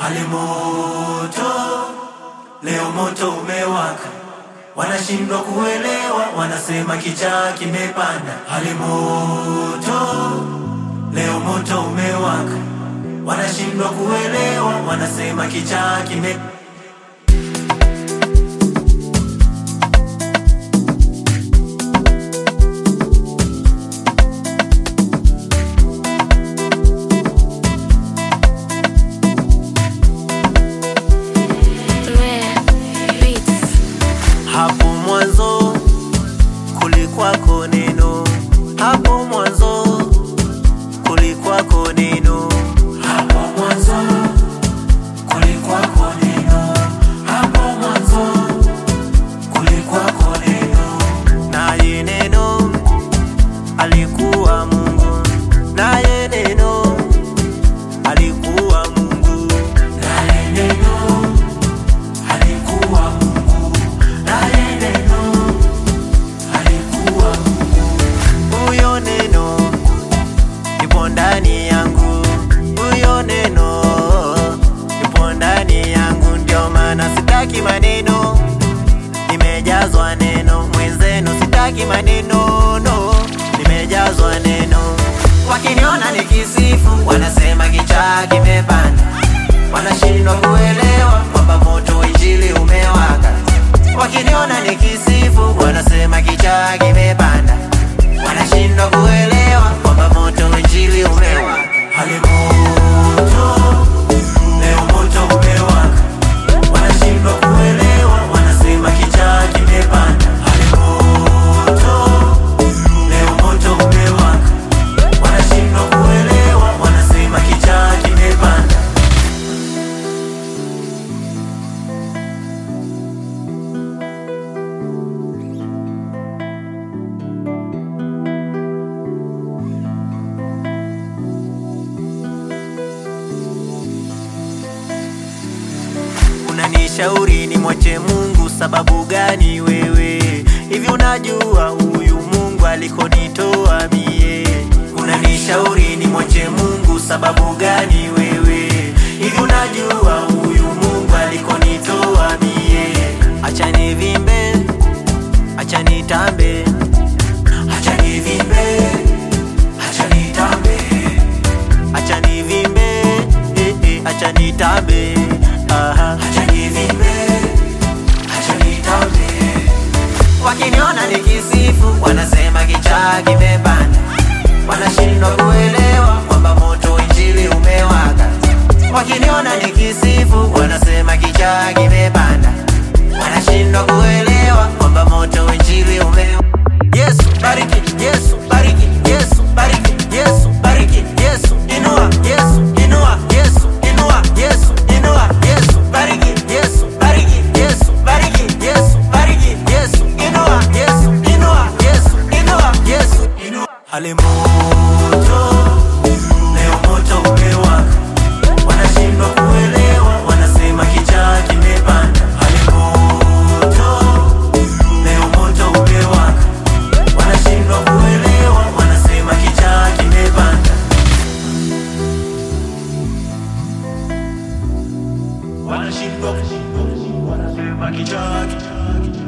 hali moto, leo moto umewaka, wanashindwa kuelewa, wanasema kichaa kimepanda. Hali moto, leo moto umewaka, wanashindwa kuelewa, wanasema kichaa kime Rare Beats. Hapo mwanzo kulikwako neno, hapo mwanzo kulikwako neno, hapo mwanzo kulikwako neno, hapo mwanzo kulikwako neno, naye neno alikuwa Mungu, naye neno alikuwa Mungu, naye neno alikuwa Mungu, naye neno alikuwa Mungu. Huyo neno yupo ndani yangu, huyo neno yupo ndani yangu, ndio maana sitaki maneno, nimejazwa neno. Mwenzenu sitaki maneno, no, nimejazwa neno. Wakiniona nikisifu, wanasema kichaa kimepanda, wanashindwa kuelewa kwamba moto wa injili umewaka. Wakiniona nikisifu, wanasema kichaa kimepanda, wanashindwa kuelewa kwamba moto wa injili umewaka. Hali moto, leo moto umewaka, wanashindwa kuelewa, wanasema kichaa kimepanda. Hali moto, leo moto umewaka, wanashindwa kuelewa, wanasema kichaa kimepanda. Unanishauri ni mwache Mungu, sababu gani wewe? Hivi unajua huyu Mungu alikonitoa mie? Unanishauri ni mwache Mungu, sababu gani wewe? Hivi unajua huyu Mungu alikonitoa mie? Acha nivimbe, acha nitambe, acha nivimbe, acha nitambe acha nivimbe eh, eh, acha nitambe aha. acha nivimbe acha nitambe wakiniona nikisifu wanasema kichaa kimepanda wanashindwa kuelewa kwamba moto wa injili umewaka wakiniona nikisifu wanasema kichaa kimepanda wanashindwa kuelewa kwamba moto wa injili umewaka Yesu bariki, Yesu bariki, Yesu bariki, Yesu bariki, Yesu inua, Yesu inua, Yesu inua, Yesu inua, Yesu bariki, Yesu bariki, Yesu bariki, Yesu bariki, Yesu inua, Yesu inua, Yesu inua, Yesu inua. Hali moto, leo moto umewaka, wanashindwa kuelewa, wanasema kichaa kimepanda. Hali moto, leo moto umewaka wanashindwa kuelewa, wanasema kichaa kimepanda. Wanashindwa wanasema kichaa